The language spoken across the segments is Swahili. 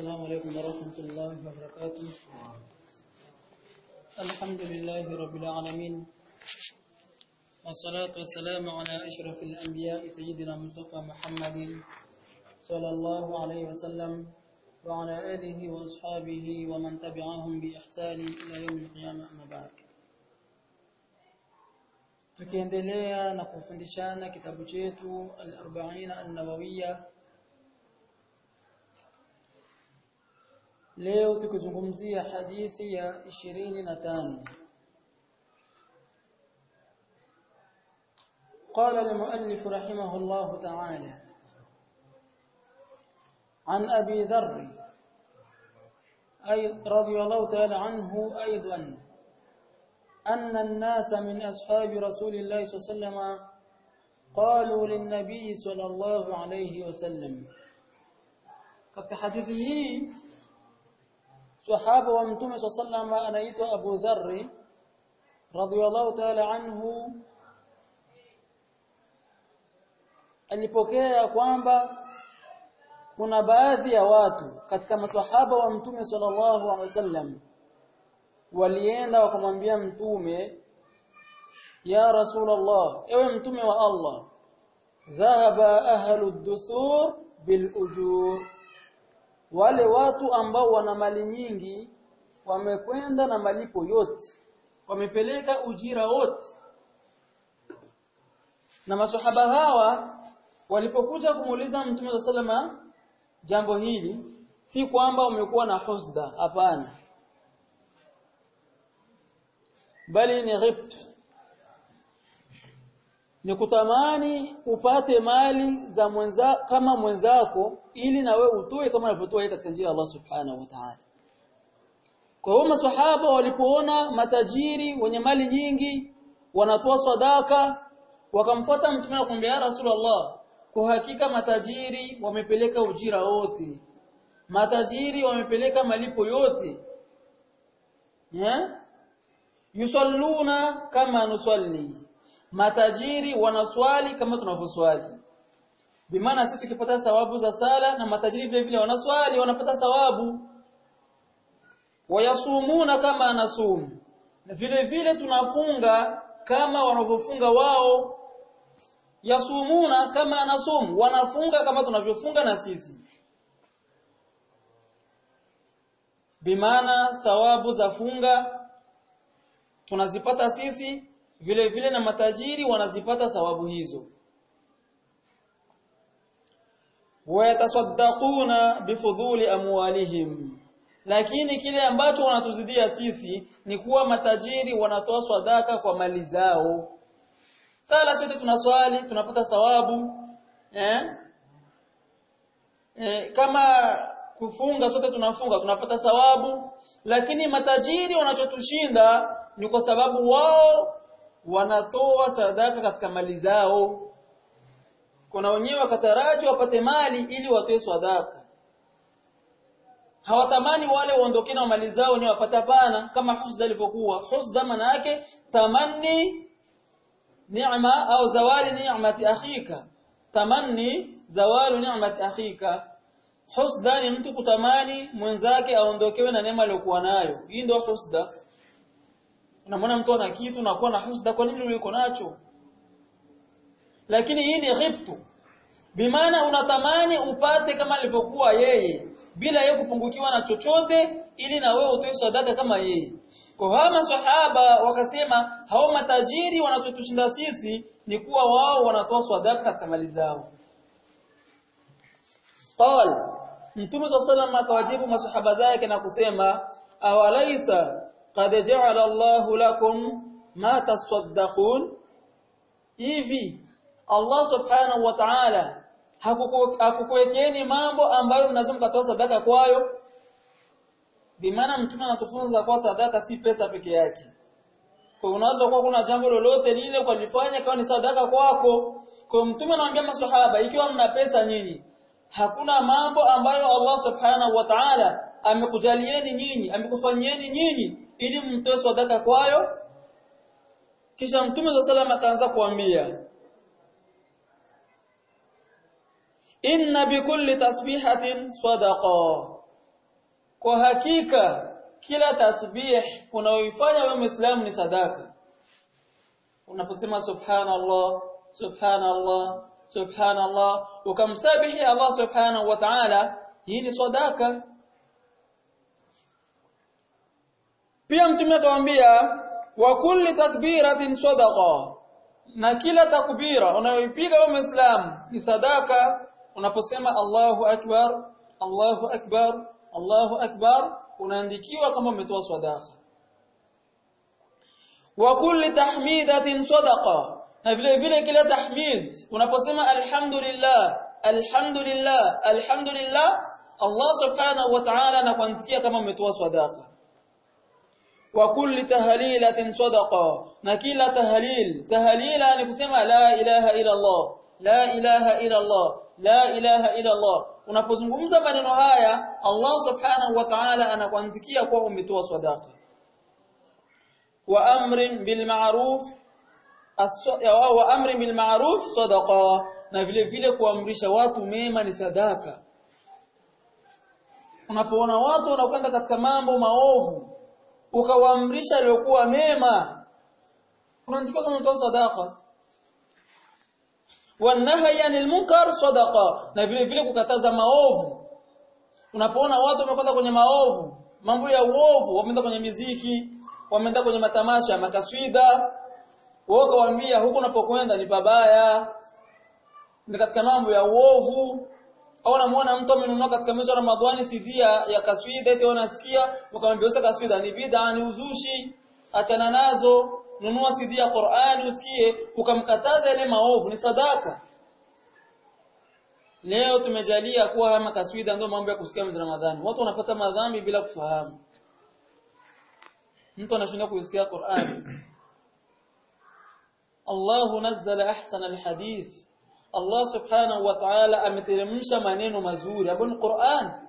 السلام عليكم ورحمة الله وبركاته الحمد لله رب العالمين والصلاة والسلام على أشرف الأنبياء سيدنا مصطفى محمد صلى الله عليه وسلم وعلى آله وأصحابه ومن تبعهم بإحسان إلى يوم القيامة أما بعد tukiendelea na kufundishana kitabu chetu al-40 an-nawawiyya leo tukizungumzia hadithi ya 25 قال المؤلف رحمه الله تعالى عن أبي ذر أي رضي الله تعالى عنه أيضا أن الناس من أصحاب رسول الله صلى الله عليه وسلم قالوا للنبي صلى الله عليه وسلم katika hadithi hii sahaba wa mtume صلى الله عليه وسلم anaitwa Abu Dharr radhiyallahu ta'ala anhu alipokea kwamba kuna baadhi ya watu katika maswahaba wa mtume sallallahu alaihi wasallam walienda wakamwambia mtume ya rasulullah ewe mtume wa Allah dhahaba ahlu duthur bil ujur wale watu ambao wana mali nyingi wamekwenda na malipo yote wamepeleka ujira wote na maswahaba hawa walipokuja kumuuliza mtume sallama jambo hili si kwamba wamekuwa na husda hapana bali ni ghibt ni kutamani upate mali za mwenza kama mwenzako ili na wewe utoe kama alivyotoa katika njia ya Allah subhanahu wa ta'ala kwa hiyo maswahaba walipoona matajiri wenye mali nyingi wanatoa sadaka wakamfuata mtume na kumwambia Rasulullah kwa hakika matajiri wamepeleka ujira wote matajiri wamepeleka malipo yote yeah? yusalluna kama nusalli matajiri wanaswali kama tunavyoswali bimaana sisi tukipata thawabu za sala na matajiri vile vile wanaswali wanapata thawabu wayasumuna kama anasum vile vile tunafunga kama wanavyofunga wao yasumuna kama anasum wanafunga kama tunavyofunga na sisi bimaana thawabu za funga tunazipata sisi vile vile na matajiri wanazipata thawabu hizo wayatasaddaquna bifudhuli amwalihim lakini kile ambacho wanatuzidia sisi ni kuwa matajiri wanatoa sadaka kwa mali zao sala sote tunaswali tunapata thawabu eh? Eh, kama kufunga sote tunafunga tunapata thawabu lakini matajiri wanachotushinda ni kwa sababu wao wanatoa sadaka katika mali zao kuna wenyewe wakataraji wapate mali ili watoe sadaka hawatamani wale waondoke na mali zao ni wapata pana kama husda ilivyokuwa husda maana yake tamanni ni'ma au zawali ni'mati akhika tamanni zawalu ni'mati akhika husda ni mtu kutamani mwenzake aondokewe na neema aliyokuwa nayo hii ndio husda unamwona mtu ana kitu unakuwa na husda kwa nini uliko nacho lakini hii ni ghibtu bimaana unatamani upate kama alivyokuwa yeye bila yeye kupungukiwa na chochote ili na wewe utoe sadaka kama yeye kwa hawa maswahaba wakasema hao matajiri wanachotushinda sisi ni kuwa wao wanatoa sadaka katika mali zao qal mtume sallallahu akawajibu maswahaba zake na kusema awalaisa qad ja'ala Allahu lakum ma tasaddaqun hivi Allah subhanahu wa ta'ala hakukuwekeni mambo ambayo mnaweza mkatoa sadaka kwayo bimaana mtume anatufunza kwa sadaka si pesa peke yake kwa unaweza kuwa kuna jambo lolote lile ukalifanya kama ni sadaka kwako kwa mtume anawaambia maswahaba ikiwa mna pesa nyinyi hakuna mambo ambayo Allah subhanahu wa ta'ala amekujalieni nyinyi amekufanyieni nyinyi ili mtoe sadaka kwayo kisha mtume sallallahu alayhi wasallam akaanza kuambia inna bikulli tasbihatin sadaqa kwa hakika kila tasbih unaoifanya wewe Muislamu ni sadaka unaposema subhanallah subhanallah subhanallah ukamsabihi Allah subhanahu wa ta'ala hii ni sadaka pia mtume akamwambia wa kulli takbiratin sadaqa na kila takbira unayoipiga wewe Muislamu ni sadaka unaposema Allahu akbar Allahu akbar Allahu akbar unaandikiwa kama umetoa sadaka wa kulli tahmidatin sadaqa na vile vile kila tahmid unaposema alhamdulillah alhamdulillah alhamdulillah Allah subhanahu wa ta'ala anakuandikia kama umetoa sadaka wa kulli tahlilatin sadaqa na kila tahlil tahlila ni kusema la ilaha illa Allah la ilaha illa Allah la ilaha illa Allah unapozungumza maneno haya Allah subhanahu wa ta'ala anakuandikia kuwa umetoa sadaka wa amrin bil ma'ruf wa amrin bil ma'ruf sadaqa na vile vile kuamrisha watu mema ni sadaka unapoona watu wanakwenda katika mambo maovu ukawaamrisha aliyokuwa mema unaandikiwa kama umetoa sadaka wanahi anil munkar sadaqa na vile vile kukataza maovu unapoona watu wamekwenda kwenye maovu mambo ya uovu wameenda kwenye miziki wameenda kwenye matamasha makaswida wao kawaambia huko unapokwenda ni pabaya ni katika mambo ya uovu au namuona mtu amenunua katika mwezi wa Ramadhani CD ya kaswida eti wanasikia ukamwambia usa kaswida ni bid'a ni uzushi achana nazo nunua CD ya Qur'ani usikie ukamkataza ile maovu ni sadaka leo tumejalia kuwa kama kaswida ndio mambo ya kusikia mwezi Ramadhani watu wanapata madhambi bila kufahamu mtu anashinda kusikia Qur'ani Allah nazzala ahsana alhadith Allah subhanahu wa ta'ala ameteremsha maneno mazuri hapo ni Qur'an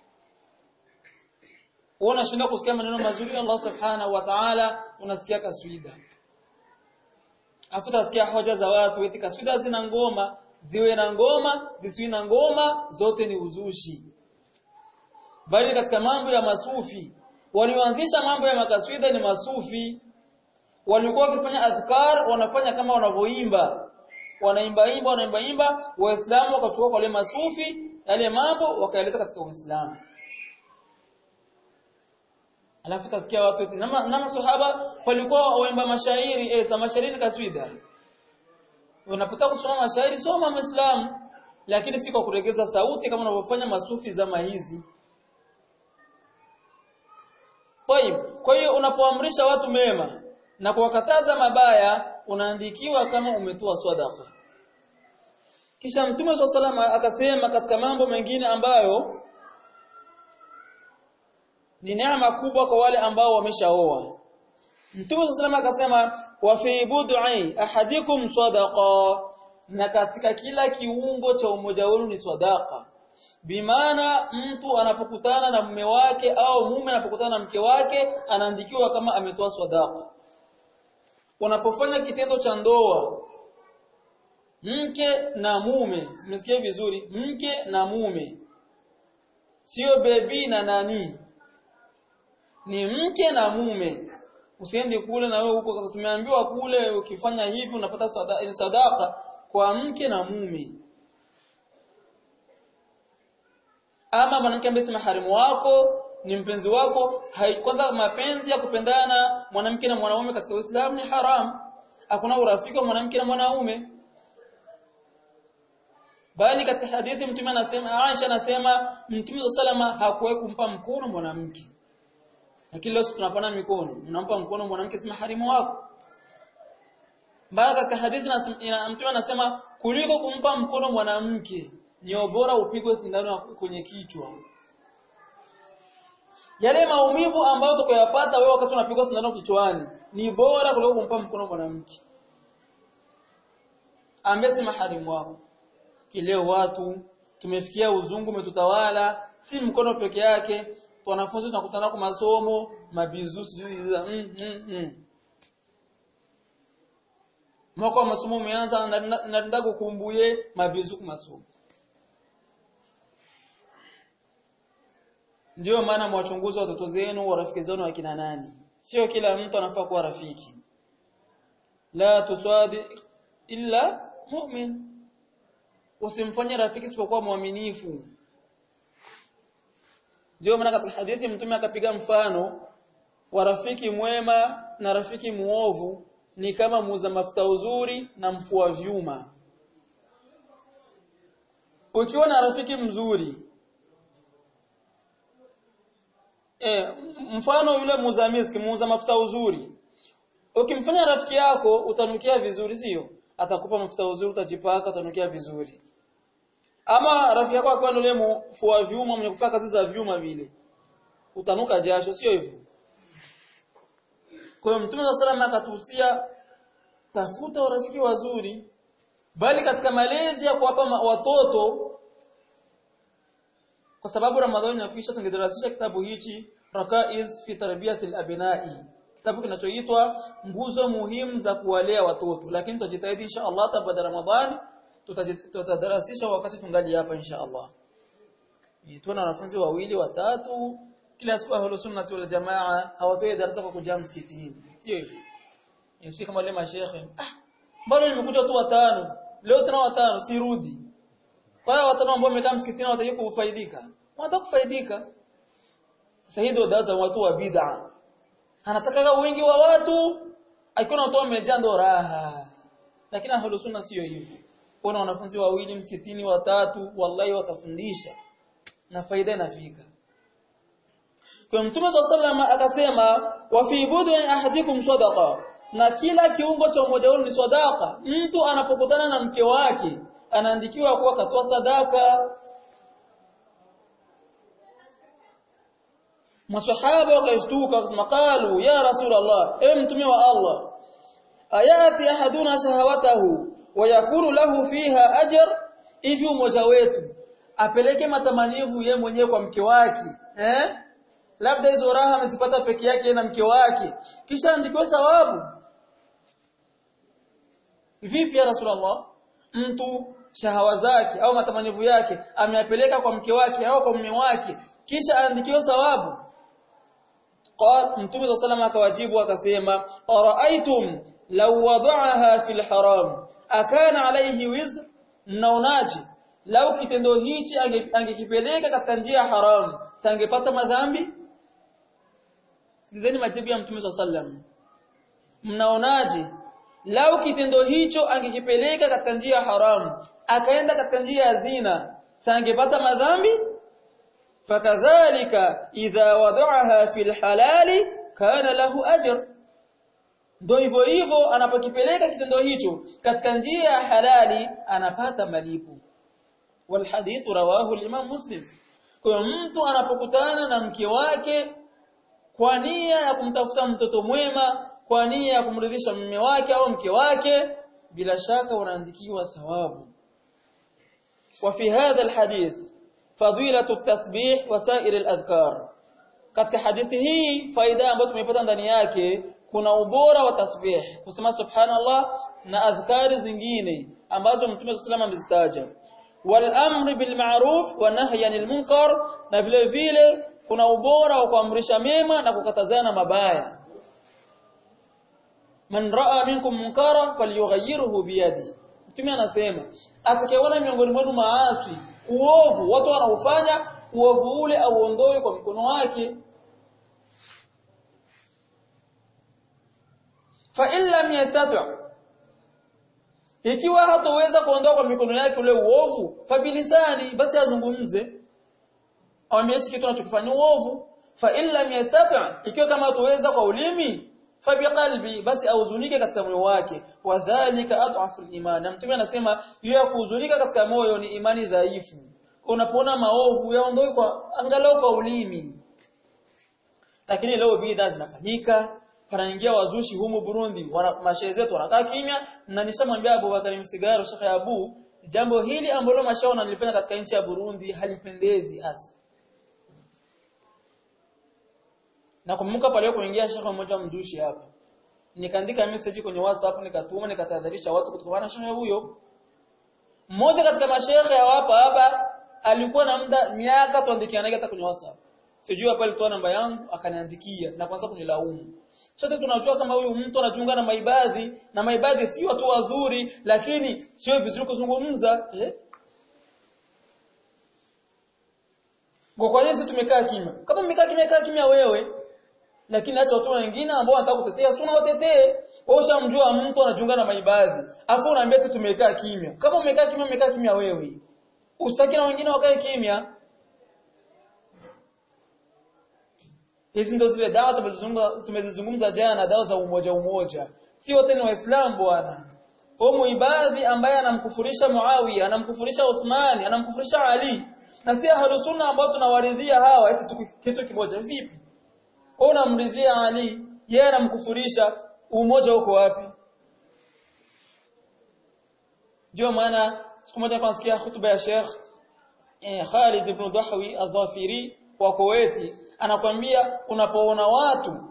unashinda kusikia maneno mazuri Allah subhanahu wa ta'ala unasikia kaswida afuta sikia hoja za watu eti kaswida zina ngoma ziwe na ngoma zisiwe na ngoma zote ni uzushi bali katika mambo ya masufi walioanzisha mambo ya makaswida ni masufi walikuwa wakifanya adhkar wanafanya kama wanavyoimba wanaimba imba wanaimba imba waislamu wakachukua kwa wale masufi yale mambo wakaeleta katika uislamu alafu tasikia watu eti na maswahaba walikuwa waimba mashairi eh za mashairi ni kaswida unapotaka kusoma mashairi soma muislamu lakini si kwa kuregeza sauti kama wanavyofanya masufi zama hizi Taib. Kwa hiyo unapoamrisha watu mema na kuwakataza mabaya unaandikiwa kama umetoa sadaka. Kisha Mtume SAW akasema katika mambo mengine ambayo ni neema kubwa kwa wale ambao wameshaoa. Mtume SAW akasema wa fi bud'i ahadikum sadaqa na katika kila kiungo cha umoja wenu ni sadaka bimaana mtu anapokutana na mume wake au mume anapokutana na mke wake anaandikiwa kama ametoa sadaka unapofanya kitendo cha ndoa mke na mume msikie vizuri mke na mume sio bebi na nani ni mke na mume usiende kule na wewe huko tumeambiwa kule ukifanya hivi unapata sadaka, sadaka kwa mke na mume ama mwanamke ambaye si maharimu wako ni mpenzi wako kwanza mapenzi ya kupendana mwanamke na mwanaume katika Uislamu ni haram hakuna urafiki wa mwanamke na mwanaume bali katika hadithi mtume anasema Aisha anasema mtume salama hakuwahi kumpa mkono mwanamke lakini leo tunapana mikono unampa mkono mwanamke si maharimu wako bali katika hadithi mtume anasema kuliko kumpa mkono mwanamke ni bora upigwe sindano kwenye kichwa yale maumivu ambayo utakayopata wewe wakati unapigwa sindano kichwani ni bora kuliko kumpa mkono mwanamke ambaye si maharimu wako kileo watu tumefikia uzungu umetutawala si mkono peke yake wanafunzi tunakutana kwa masomo mabizu sijui mm, mm, mm. mwaka wa masomo umeanza na nenda kukumbuye mabizu kwa masomo ndio maana mwachunguzi watoto zenu wa rafiki zenu wakina nani sio kila mtu anafaa kuwa rafiki la tuswadi illa mu'min usimfanye rafiki isipokuwa mwaminifu ndio maana katika hadithi mtume akapiga mfano wa rafiki mwema na rafiki muovu ni kama muuza mafuta uzuri na mfua vyuma ukiwa na rafiki mzuri e, mfano yule muuza miski muuza mafuta uzuri ukimfanya rafiki yako utanukia vizuri sio atakupa mafuta uzuri utajipaka utanukia vizuri ama rafiki yako akiwa yule mfua vyuma mwenye kufanya kazi za vyuma vile utanuka jasho sio hivyo kwa hiyo Mtume wa sallam akatuhusia tafuta urafiki wazuri bali katika malezi ya kuwapa watoto kwa sababu Ramadhani inakwisha tungedarasisha kitabu hichi Rakaiz fi tarbiyatil abnai kitabu kinachoitwa nguzo muhimu za kuwalea watoto lakini tutajitahidi insha Allah baada Ramadhani tutadarasisha wakati tungali hapa insha Allah tuna wanafunzi wawili watatu kila siku ahlus sunnah wal jamaa hawatoi darasa kwa kujaa msikitini sio hivyo ni kama wale mashehe ah bado nimekuja tu watano leo tena watano sirudi kwa hiyo watano ambao wamekaa msikitini wataki kufaidika wanataka kufaidika sasa hii ndio daza watu wa bid'a anataka wingi wa watu akiona watu wamejaa ndo raha lakini ahlus sunna sio hivyo kuna wanafunzi wawili msikitini watatu wallahi watafundisha na faida inafika kwa mtume sallallahu akasema wa fi budun ahadikum sadaqa na kila kiungo cha mmoja wenu ni sadaka mtu anapokutana na mke wake anaandikiwa kuwa katoa sadaka maswahaba wakashtuka wakasema qalu ya rasul allah e mtume wa allah ayati ahaduna shahawatahu wa yakunu lahu fiha ajr hivi mmoja wetu apeleke matamanivu ye mwenyewe kwa mke wake eh labda hizo raha amezipata peke yake na mke wake kisha andikiwe thawabu vipi ya rasulullah mtu shahawa zake au matamanivu yake ameyapeleka kwa mke wake au kwa mume wake kisha aandikiwe thawabu قال متوم صلى الله akawajibu akasema araaitum law wada'aha fil haram akana alayhi wizr mnaonaje lau kitendo hichi angekipeleka katika njia haramu sangepata madhambi sikilizeni majibu ya mtume sallam mnaonaje lau kitendo hicho angekipeleka katika njia haramu akaenda katika njia ya zina sangepata madhambi fakadhalika idha wada'aha fil halali kana lahu ajr ndio hivyo hivyo anapokipeleka kitendo hicho katika njia ya halali anapata malipo والحديث رواه الإمام مسلم kwa mtu anapokutana na mke wake kwa nia ya kumtafuta mtoto mwema kwa nia ya kumridhisha mume wake au mke wake bila shaka unaandikiwa thawabu وفي هذا الحديث فضيلة التسبيح وسائر الأذكار katika hadithi hii faida ambayo tumepata ndani yake kuna ubora wa tasbih kusema subhanallah na adhkari zingine ambazo mtume sallallahu alayhi wasallam amezitaja والامر بالمعروف والنهي عن المنكر na vile vile kuna ubora wa kuamrisha mema na kukatazana mabaya man raa minkum munkara falyughayyirhu biyadi mtume anasema atakayeona miongoni mwenu maasi uovu watu wanaufanya uovu ule auondoe kwa mkono wake fa in lam yastati' ikiwa hatoweza kuondoa kwa mikono yake ule uovu fabilisani basi azungumze awambie hichi kitu anachokifanya uovu fa illa yastati' ikiwa kama hatoweza kwa ulimi fabiqalbi basi ahuzunike katika moyo wake wadhālika adhafu al-iman na mtume anasema hiyo ya kuhuzunika katika moyo ni imani dhaifu unapoona maovu yaondoe kwa angalau kwa ulimi lakini leo bidhaa zinafanyika panaingia wazushi humu Burundi mashehe zetu wanakaa kimya na nishamwambia Abu Bakari Msigaro Sheikh Abu jambo hili ambalo mashehe wanalifanya katika nchi ya Burundi halipendezi hasa na kumbuka pale kuingia Sheikh mmoja mzushi hapa nikaandika message kwenye WhatsApp nikatuma nikatahadharisha watu kutokana na shehe huyo mmoja katika mashehe hapa hapa alikuwa na muda miaka tuandikianaga hata kwenye WhatsApp sijui hapa alitoa namba yangu akaniandikia na kwanza kunilaumu sote tunajua kama huyu mtu anajiunga na maibadhi na maibadhi si watu wazuri lakini sio vizuri kuzungumza eh? kwa nini tumekaa kimya kama mmekaa kimya kaa kimya wewe lakini acha watu wengine ambao wanataka kutetea sio watetee wewe ushamjua mtu anajiunga na maibadhi afu unaambia tu tumekaa kimya kama umekaa kimya umekaa kimya wewe usitaki na wengine wakae kimya hizi ndo zile dawa tumezizungumza tumezizungumza jana dawa za umoja umoja si wote ni waislamu bwana huyo muibadhi ambaye anamkufurisha Muawiya anamkufurisha Uthmani anamkufurisha Ali na si ahlus sunna ambao tunawaridhia hawa eti kitu kimoja vipi wewe unamridhia Ali yeye anamkufurisha umoja uko wapi ndio maana siku moja nasikia hutuba ya Sheikh eh, Khalid ibn Dahwi al-Dhafiri wa Kuwaiti anakwambia unapoona watu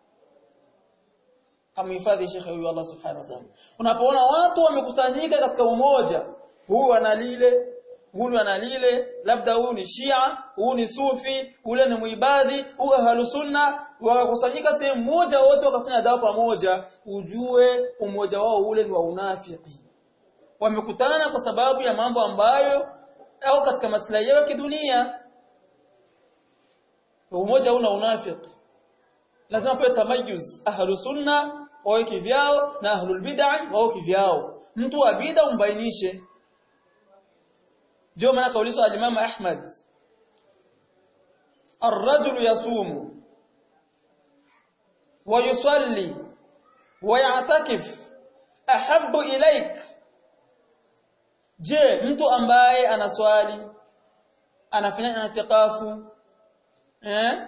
amhifadhi Sheikh huyu Allah subhanahu wa ta'ala unapoona watu wamekusanyika katika umoja huyu ana lile huyu ana lile labda huyu ni Shia huyu ni Sufi ule ni muibadhi huyu ahlu sunna wakakusanyika sehemu moja wote wakafanya dawa pamoja ujue umoja wao ule ni wa unafiki wamekutana kwa sababu ya mambo ambayo au katika maslahi yao kidunia umoja una unafiki lazima kuwe tamayuz ahlu sunna wawe kivyao na ahlul bid'ah wawe kivyao mtu wa bid'a umbainishe ndio maana kaulizwa al-Imam Ahmad الرجل يصوم ويصلي ويعتكف أحب إليك je mtu ambaye anaswali anafanya itikafu eh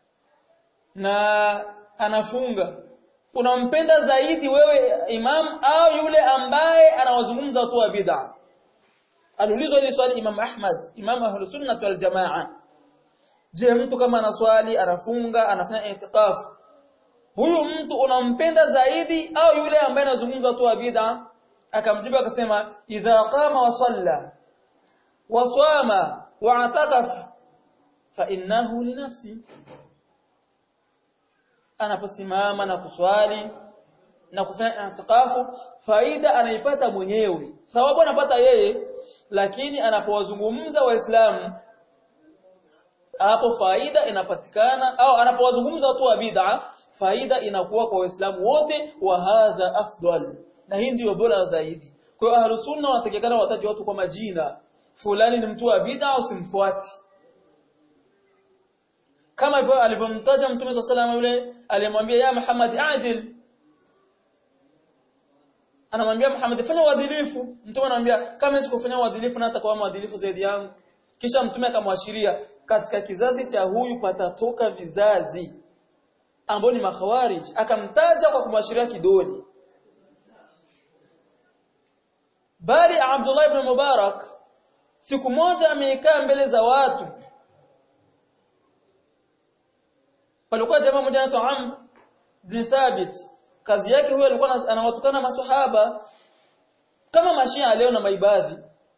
na anafunga unampenda zaidi wewe imam au yule ambaye anawazungumza watu wa bid'a aliulizwa ile swali imam Ahmad imam ahlus sunnah wal jamaa je mtu kama anaswali anafunga anafanya itikafu huyu mtu unampenda zaidi au yule ambaye anazungumza watu wa bid'a akamjibu akasema idha qama wa salla wa swama wa ataqaf fa innahu li nafsi anaposimama na kuswali na kufanya itikafu faida anaipata mwenyewe sababu anapata yeye lakini anapowazungumza waislamu hapo faida inapatikana au anapowazungumza watu wa bid'a faida inakuwa kwa waislamu wote wa hadha afdal na hii ndio bora zaidi kwa hiyo ahlus sunna wanatakikana wataje watu kwa majina fulani ni mtu wa bid'a usimfuati kama hivyo alivyomtaja mtume swalla sallam yule alimwambia ya Muhammad adil anamwambia Muhammad fanya uadilifu mtume anamwambia kama sikufanya uadilifu na atakuwa mwadilifu zaidi yangu kisha mtume akamwashiria katika kizazi cha huyu patatoka vizazi ambao ni makhawarij akamtaja kwa kumwashiria kidoni bali Abdullah ibn Mubarak siku moja amekaa mbele za watu palikuwa jamaa mmoja anaitwa Amr ibn Thabit kazi yake huyo alikuwa anawatukana maswahaba kama mashia leo na maibadhi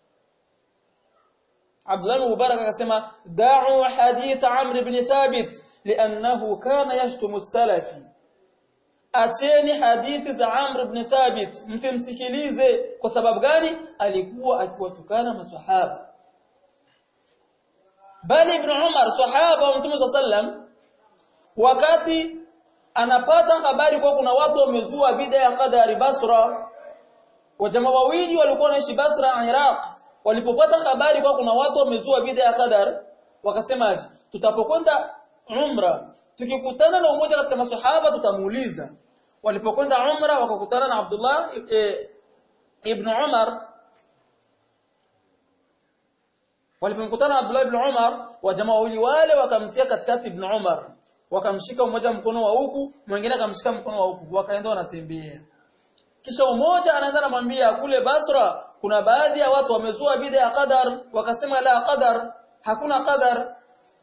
Abdullah ibn Mubarak akasema da'u hadith Amr ibn Thabit li'annahu kana yashtumu salafi acheni hadithi za Amr ibn Thabit msimsikilize kwa sababu gani alikuwa akiwatukana maswahaba bali ibn Umar sahaba wa Mtume sallam wakati anapata habari kwa kuna watu wamezua bid'a ya qadari Basra wajamaa wawili walikuwa wanaishi Basra Iraq walipopata habari kwa kuna watu wamezua bid'a ya qadar wakasema tutapokwenda umra tukikutana na umoja katika maswahaba tutamuuliza walipokwenda umra wakakutana na Abdullah e, ibn Umar walipokutana na Abdullah ibn Umar wajamaa wawili wale wakamtia katikati ibn Umar wakamshika mmoja mkono wa huku mwingine akamshika mkono wa huku wakaenda wanatembea kisha umoja anaenda anamwambia kule Basra kuna baadhi ya watu wamezua bid'a ya qadar wakasema la qadar hakuna qadar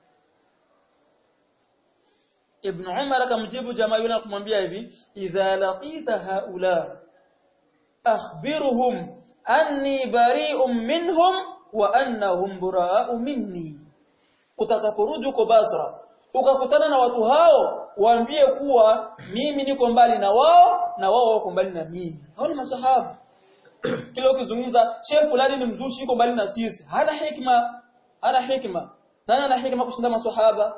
Ibn Umar akamjibu jamaa yule kumwambia hivi idha laqita haula akhbirhum anni bari'un minhum wa annahum bura'u minni utakaporudi uko Basra ukakutana na watu hao waambie kuwa mimi niko mbali na wao na wao wako mbali na mimi hao ni masahaba kila ukizungumza shehe fulani ni mzushi yuko mbali na sisi hana hikma hana hikma nani ana hikma kushinda masahaba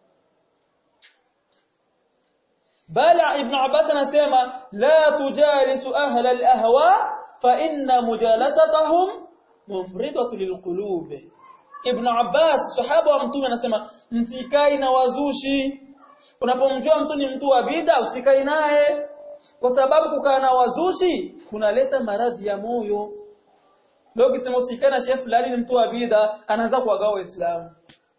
bala ibn abbas anasema la tujalisu ahla al-ahwa fa inna mujalasatahum mumridatu lilqulub ibn abbas sahaba wa mtume anasema msikai na wazushi unapomjua mtu ni mtu wa bid'a usikai naye kwa sababu kukaa na wazushi kunaleta maradhi ya moyo leo ukisema usikae na shehe fulani ni mtu wa bid'a anaanza kuwagawa waislamu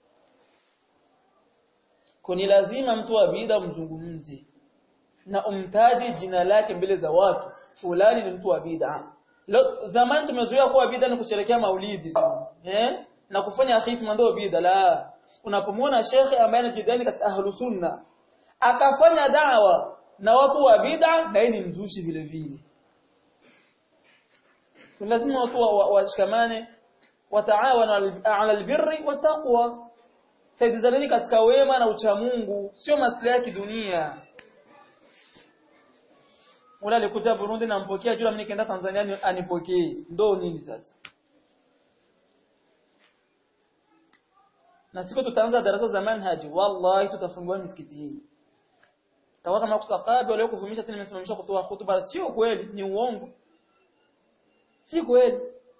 kuni lazima mtu wa bid'a mzungumzie na umtaji jina lake mbele za watu fulani ni mtu wa bid'a zamani tumezoea kuwa bid'a ni kusherekea maulidi tu eh na kufanya khitma ndio bid'a la unapomwona shekhe ambaye anajidai katika ahlus sunna akafanya da'wa na watu wa bid'a na yeye ni mzushi vile vile lazima watu washikamane wataawana ala albirri wattaqwa saidizaneni katika wema na uchamungu sio maslahi ya kidunia Ule alikuja Burundi na mpokea juu mimi nikaenda Tanzania anipokee. Ndo nini sasa? Na siku tutaanza darasa za manhaji, wallahi tutafungua misikiti hii. Tawa kama kusakabi wale kuvumisha tena nimesimamisha kutoa hutuba sio kweli, ni uongo. Si kweli.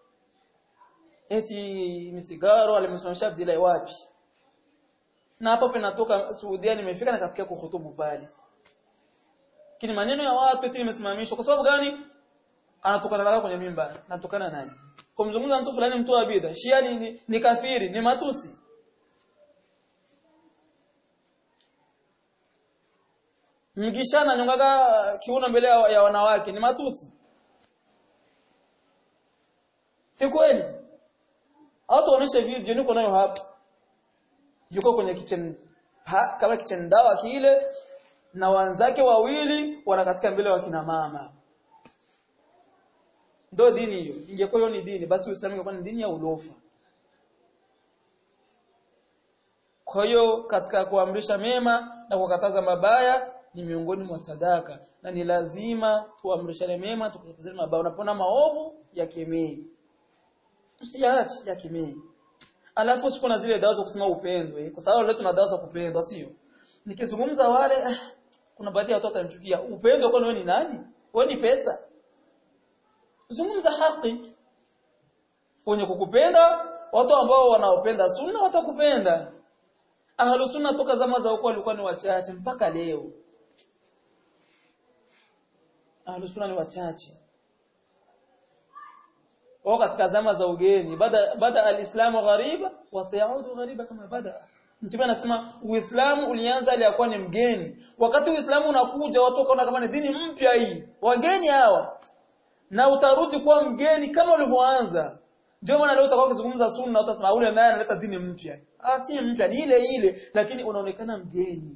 Eti misigaro alimsimamisha Abdullah wapi? Na hapo penatoka Saudia nimefika nikafikia kuhutubu pale kini maneno ya watu eti imesimamishwa kwa sababu gani anatokana nalo kwenye mimba anatokana nani kumzungumza mtu fulani mtu wa bid'a shia ni, ni, ni kafiri ni matusi mgishana nyongaga kiuno mbele ya wanawake ni matusi si kweli au tuoneshe video niko nayo hapa yuko kwenye kitchen ha, kama kitchen dawa kile na wanzake wawili wanakatika mbele wa kina mama ndo dini hiyo ingekuwa hiyo ni dini basi uislamu ungekuwa ni dini ya ulofa kwa hiyo katika kuamrisha mema na kukataza mabaya ni miongoni mwa sadaka na ni lazima tuamrishane mema tukatazane mabaya unapona maovu ya kemei usiyaache ya kemei alafu usipo na zile dawa za kusema upendwe kwa sababu leo tuna dawa za kupendwa sio nikizungumza wale ah, kuna baadhi ya watu watanichukia upendo kwa wewe ni nani wewe ni pesa zungumza haki wenye kukupenda watu ambao wanaopenda sunna watakupenda ahlu sunna toka zama za huko walikuwa ni wachache mpaka leo ahlu sunna ni wachache wao katika zama za ugeni bada bada alislamu ghariba wa sayaudu ghariba kama bada Mtume anasema Uislamu ulianza aliyakuwa ni mgeni. Wakati Uislamu unakuja watu wakaona kama ni dini mpya hii. Wageni hawa. Na utarudi kuwa mgeni kama ulivyoanza. Ndio maana leo utakuwa ukizungumza sunna utasema ule naye analeta dini mpya. Ah si mpya ni ile ile lakini unaonekana mgeni.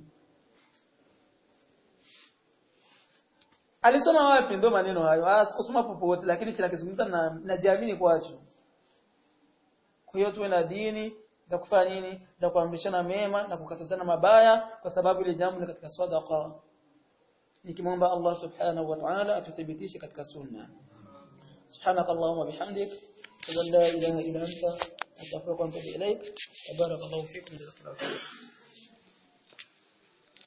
Alisoma wapi ndio maneno hayo? Ah sikusoma popote lakini chinakizungumza na najiamini kwacho. Kwa hiyo tuwe na dini za kufanya nini za kuamrishana mema na kukatazana mabaya kwa sababu ile jambo ni katika sadaqa nikimwomba Allah subhanahu wa ta'ala atuthibitishe katika sunna سبحانك اللهم وبحمدك اشهد ان لا اله الا انت استغفرك واتوب اليك وبارك الله فيكم جزاك الله خيرا